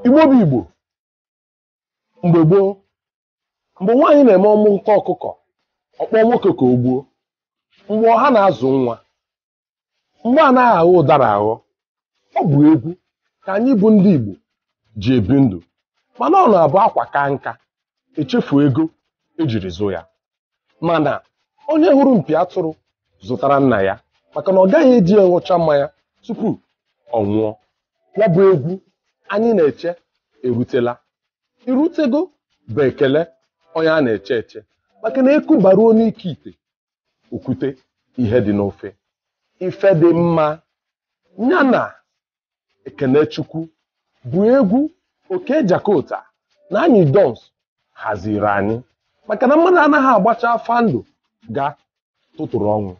igbo bụ igbo mgbe gboo mgbe nwaanyị na-eme ọmụ nke ọkụkọ ọkpọ nwoke ka o gbuo mgbe ọha na-azụ nwa mgbe anaghị aghọ ụdara aghọ ọ bụ egwu ka anyị bụ ndị igbo ji ebi ndụ mana ọ na-abụ akwa ka nka echefu ego ejiri zụ ya mana onye hụrụ mpi atụrụ zụtara nna ya maka na ọ gaghị eji ya ṅụcha mmanya tupu ọ nwụọ ya bụ egwu anyị na-eche erutela irutego bụ ekele onye a na-eche eche maka na eku baruo n'ike ite okwute ihe dị n'ofe ife dị mma ya na ekene chukwu bụ egwu oke jakota na anyị dons haziri anyị maka na mmadụ anaghị agbacha afa ndụ ga tụtụrụ ọnwụ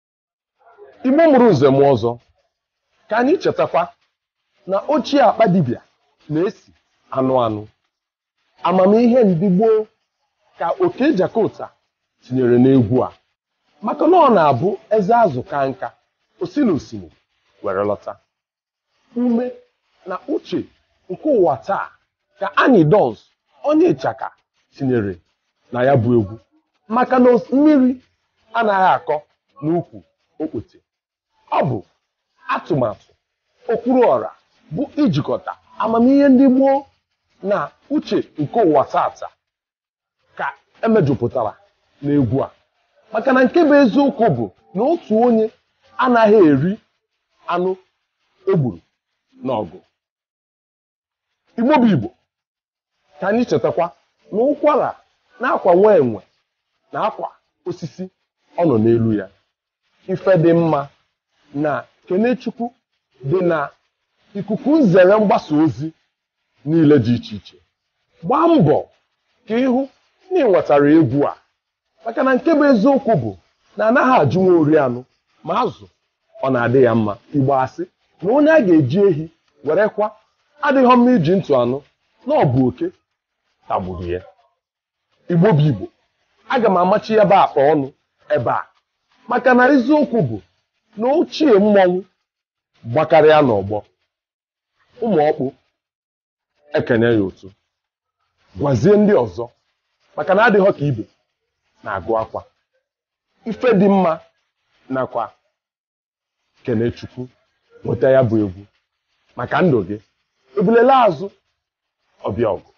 igbo mụrụ nze m ọzọ ka anyị chetakwa na ochie akpa dibịa na-esi anụ anụ amamihe ndị gboo ka oke jakota tinyere n'egwu a maka na ọ na-abụ eze azụ ka nka osi na osimiri were lọta ume na uche nke ụwa taa ka anyị dons onye ịchaka tinyere na ya bụ egwu maka na mmiri anaghị akọ n'ukwu okpote ọ bụ atụmatụ okpuru ọra bụ ijikọta amamihe ndị gboo na uche nke ụwa tata ka emejupụtara n'egwu a maka na nke bụ eziokwu bụ na otu onye anaghị eri anụ egburu n'ọgụ igbo bụ igbo ka anyị chetakwa na ụkwara na-akwa nwa enwe na akwa osisi ọ nọ n'elu ya ife dị mma na kenechukwu dị na ikuku nzere mgbasa ozi niile dị iche iche gbaa mbọ ka ịhụ na ị nwetara egwu a maka na nke bụ eziokwu bụ na anaghị ajụ nwa ori anụ ma azụ ọ na-adị ya mma igbo asị na onye a ga-eji ehi were kwa adịghị mma iji ntụ anụ na ọ bụ oke tagburu ya igbo bụ igbo aga m amachi ebe akpa ọnụ ebe a maka na eziokwu bụ na ochie mmọnwụ gbakarịa n'ọgbọ ụmụ ọkpụ ekene ya otu gwazie ndị ọzọ maka na adịghọ ka ibe na-agụ akwa ife dị mma nakwa kenechukwu nweta ya bụ egwu maka ndụ gị ebulela azụ ọbịa ọgụ